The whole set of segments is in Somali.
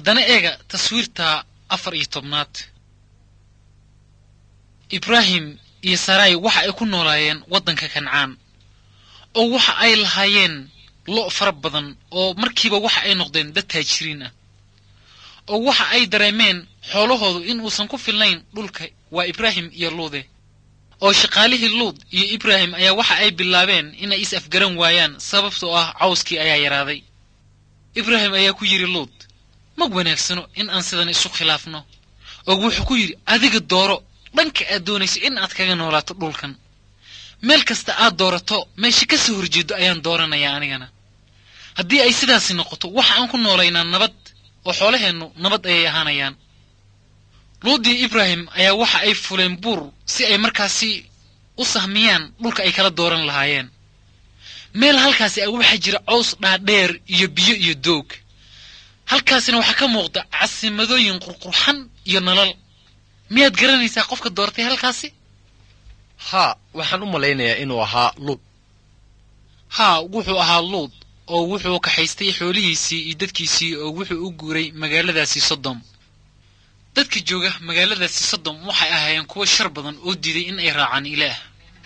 haddana eega taswiirta afar iyo tobnaad ibraahim iyo sarai waxa ay ku noolaayeen waddanka kancaan oo waxa ay lahaayeen lo' fara badan oo markiiba waxa ay noqdeen dad taajiriin ah oo waxa ay dareemeen xoolahoodu in uusan ku filnayn dhulka waa ibraahim iyo luude oo shaqaalihii luud iyo ibraahim ayaa waxa ay bilaabeen inay is afgaran waayaan sababtoo ah cawskii ayaa yaraaday ibraahim ayaa ku yidhi luud mag wanaagsano in aan sidan isu khilaafno oo wuxuu ku yidhi adiga dooro dhanka aad doonayso in aad kaga noolaato dhulkan meel kasta aad doorato meesha ka soo horjeedo ayaan dooranayaa anigana haddii ay sidaasi noqoto waxa aan ku noolaynaa nabad oo xoolaheennu nabad ayay ahaanayaan luudii ibraahim ayaa waxa ay fuleen buur si ay markaasi u sahmiyaan dhulka ay kala dooran lahaayeen meel halkaasi a waxaa jira cows dhaadheer iyo biyo iyo doog halkaasina waxaa ka muuqda casimadooyin qurqurxan iyo nalal miyaad garanaysaa qofka doortay halkaasi haa waxaan u malaynayaa inuu ahaa luud haa wuxuu ahaa luud oo wuxuu kaxaystay xoolihiisii iyo dadkiisii oo wuxuu u guuray magaaladaasi sodom dadka jooga magaaladaasi sodom waxay ahaayeen kuwo shar badan oo diiday in ay raacaan ilaah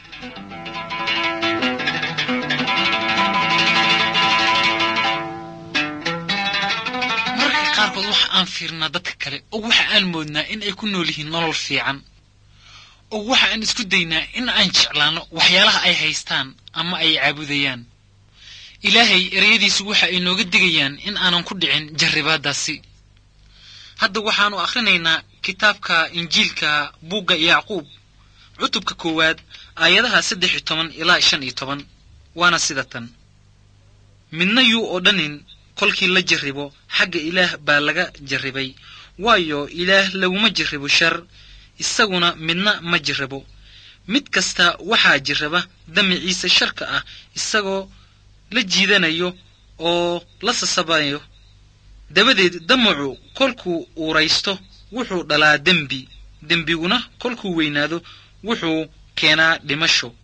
mararka qaarkood waxa aan fiirnaa dadka kale oo waxa aan moodnaa in ay ku nool yihiin nolol fiican oo waxa aan isku daynaa in aan jeclaanno waxyaalaha ay haystaan ama ay caabudayaan ilaahay ereyadiisu waxa ay nooga digayaan in aanan ku dhicin jarribaadaasi hadda waxaannu akhrinaynaa kitaabka injiilka buugga yacquub cutubka koowaad aayadaha saddex iyo toban ilaa shan iyo toban waana sida tan midna yuu odhanin kolkii la jarribo xagga ilaah baa laga jarribay waayo ilaah laguma jarribo shar isaguna midna ma jarrabo mid kasta waxaa jirraba damiciisa sharka ah isagoo la jiidanayo oo la sasabayo dabadeed damacu kolkuu uuraysto wuxuu dhalaa dembi dembiguna kolkuu weynaado wuxuu keenaa dhimasho